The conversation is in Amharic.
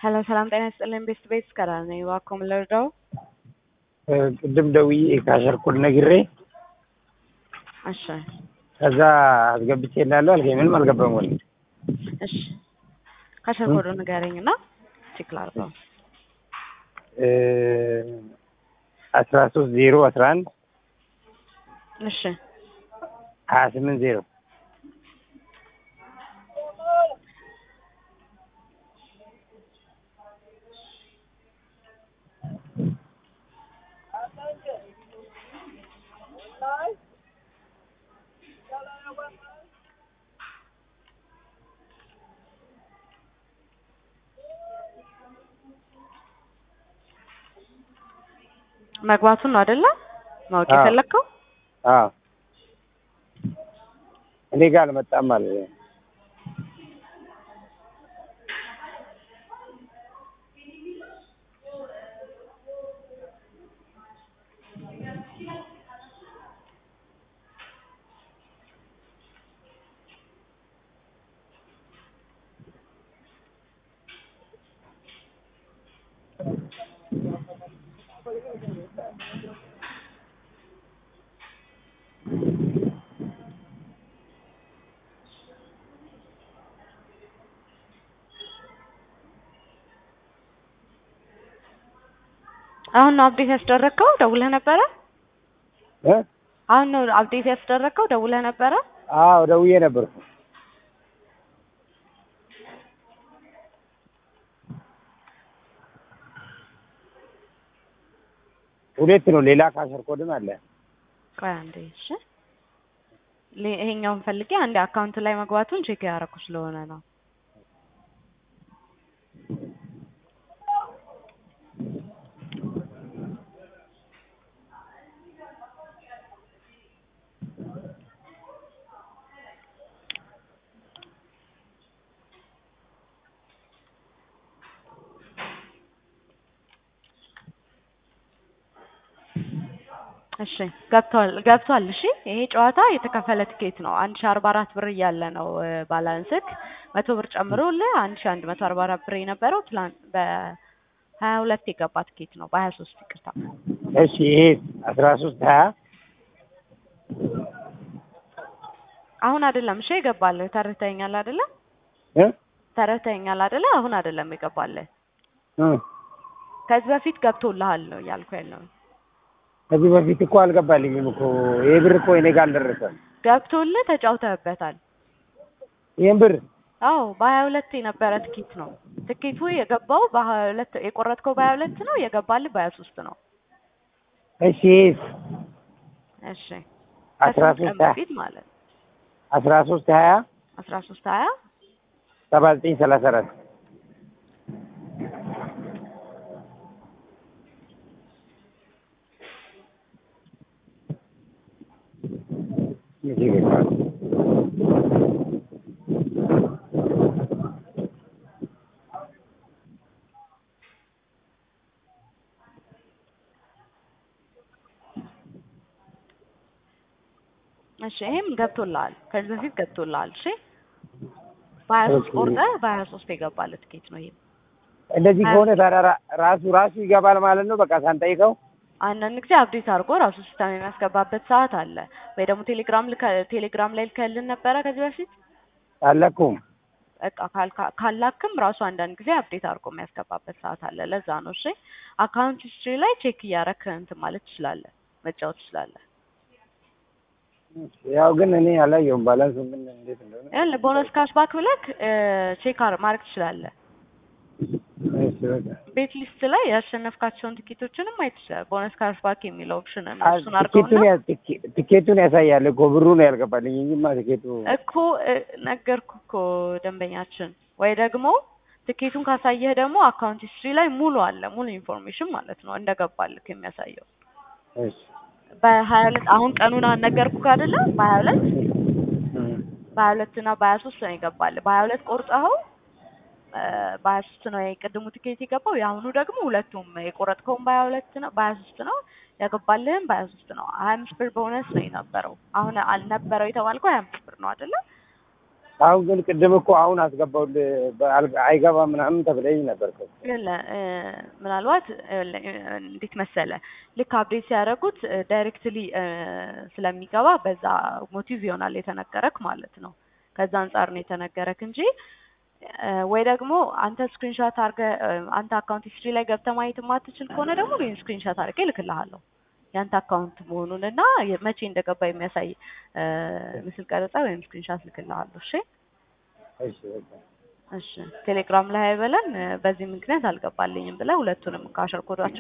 ሄሎ ሰላም ጤና ይስጥልኝ። ቤስት ቤት ከራር ነኝ። እባክዎ ምን ልርዳው? ቅድም ደውዬ ካሸርኩል ነግሬ እሺ ከዛ አስገብቼ እንዳለው አልከኝ። ምንም አልገባም ወል እሺ ካሸር ኮዱ ንገረኝ እና ቼክ ላድርገው። አስራ ሶስት ዜሮ አስራ አንድ እሺ ሀያ ስምንት ዜሮ መግባቱን ነው አይደለ? ማወቅ አዎ። የፈለግከው? አዎ እኔ ጋር አልመጣም ማለት ነው። አሁን ነው አፕዴት ያስደረግከው? ደውለህ ነበረ? እ አሁን ነው አፕዴት ያስደረግከው? ደውለህ ነበረ? አዎ ደውዬ ነበር። ሁለት ነው። ሌላ ካሸር ኮድም አለ። ቆይ አንዴ እሺ። ሌ- ይሄኛውን ፈልጌ አንዴ አካውንት ላይ መግባቱን ቼክ ያደረኩ ስለሆነ ነው። እሺ ገብቷል ገብቷል። እሺ ይሄ ጨዋታ የተከፈለ ትኬት ነው። አንድ ሺ አርባ አራት ብር እያለ ነው እ፣ ባላንስክ መቶ ብር ጨምሮልህ አንድ ሺ አንድ መቶ አርባ አራት ብር የነበረው ትላንት በሀያ ሁለት የገባ ትኬት ነው። በሀያ ሶስት ይቅርታ። እሺ ይሄ አስራ ሶስት ሀያ አሁን አይደለም እሺ የገባልህ ተረድተኸኛል አይደለ? እ ተረድተኸኛል አይደለ? አሁን አይደለም የገባልህ እ ከዚህ በፊት ገብቶልሃል ነው እያልኩ ያለው። ከዚህ በፊት እኮ አልገባልኝም እኮ ይሄ ብር እኮ እኔ ጋር አልደረሰም። ገብቶልህ ተጫውተህበታል። ይህን ብር አዎ በሀያ ሁለት የነበረ ትኬት ነው። ትኬቱ የገባው በሀያ ሁለት የቆረጥከው በሀያ ሁለት ነው የገባልህ በሀያ ሶስት ነው። እሺ ይሄስ እሺ አስራ ከስንት ቀን ሶስት ሀያ በፊት ማለት አስራ ሶስት ሀያ አስራ ሶስት ሀያ ሰባ ዘጠኝ ሰላሳ አራት መቼ ገባ? እሺ ይሄም ገብቶልሃል። ከዚህ በፊት ገብቶልሃል። እሺ በሀያ ሶስት ኦኬ። ቆርጠህ በሀያ ሶስት የገባልህ ትኬት ነው ይሄ። እንደዚህ ከሆነ ታዲያ ራ- ራሱ ራሱ ይገባል ማለት ነው። በቃ ሳንጠይቀው አንዳንድ ጊዜ አፕዴት አድርጎ ራሱ ሲስተም የሚያስገባበት ሰዓት አለ። ወይ ደግሞ ቴሌግራም ልከ ቴሌግራም ላይ ልከልን ነበረ ከዚህ በፊት አለኩም። በቃ ካልካ- ካላክም ራሱ አንዳንድ ጊዜ አፕዴት አድርጎ የሚያስገባበት ሰዓት አለ። ለዛ ነው እሺ። አካውንት ሂስትሪ ላይ ቼክ እያረክ እንትን ማለት ትችላለህ፣ መጫወት ትችላለህ። ያው ግን እኔ አላየሁም ባላንሱ ምን እንዴት እንደሆነ። ይኸውልህ ቦነስ ካሽ ባክ ብለክ ቼክ ማድረግ ትችላለህ። እሺ በቃ ቤት ሊስት ላይ ያሸነፍካቸውን ትኬቶችንም ማየት ትችላለህ። ቦነስ ካሽ ባክ የሚለው ኦፕሽን ነው። አ- እሱን አድርገውና ትኬቱን ያ- ትኬ- ትኬቱን ያሳያል እኮ ብሩ ነው ያልገባልኝ እንጂማ ትኬቱ እኮ እ፣ ነገርኩህ እኮ ደንበኛችን። ወይ ደግሞ ትኬቱን ካሳየህ ደግሞ አካውንት ሂስትሪ ላይ ሙሉ አለ፣ ሙሉ ኢንፎርሜሽን ማለት ነው እንደገባልክ የሚያሳየው። እሺ በሀያ ሁለት አሁን ቀኑን ነገርኩህ አይደለ? በሀያ ሁለት እም። በሀያ ሁለት እና በሀያ ሶስት ነው የገባልህ። በሀያ ሁለት ቆርጠኸው እ፣ በሀያ ሶስት ነው የቅድሙ ትኬት የገባው። የአሁኑ ደግሞ ሁለቱም የቆረጥከውን በሀያ ሁለት ነው በሀያ ሶስት ነው ያገባልህም በሀያ ሶስት ነው። ሀያ አምስት ብር ቦነስ ነው የነበረው። አሁን አልነበረው የተባልከው ሀያ አምስት ብር ነው አይደለ? አሁን ግን ቅድም እኮ አሁን አስገባሁልህ በአል- አይገባም ምናምን ተብለኝ ነበር እኮ። የለ እ፣ ምናልባት እ፣ እንዴት መሰለ ልክ አፕዴት ሲያደርጉት ዳይሬክትሊ ስለሚገባ በዛ ሞቲቭ ይሆናል የተነገረክ ማለት ነው። ከዛ አንጻር ነው የተነገረክ እንጂ እ፣ ወይ ደግሞ አንተ ስክሪንሾት አድርገህ እ፣ አንተ አካውንት ሂስትሪ ላይ ገብተህ ማየት የማትችል ከሆነ ደግሞ ይህን ስክሪንሾት አድርጌ እልክልሃለሁ ያንተ አካውንት መሆኑን እና የ- መቼ እንደገባ የሚያሳይ እ፣ ምስል ቀረጻ ወይም ስክሪንሾት ልክልሃለሁ። እሺ እሺ በቃ እሺ ቴሌግራም ላይ አይበለን እ፣ በዚህ ምክንያት አልገባልኝም ብለህ ሁለቱንም ካሸር ኮዷቸው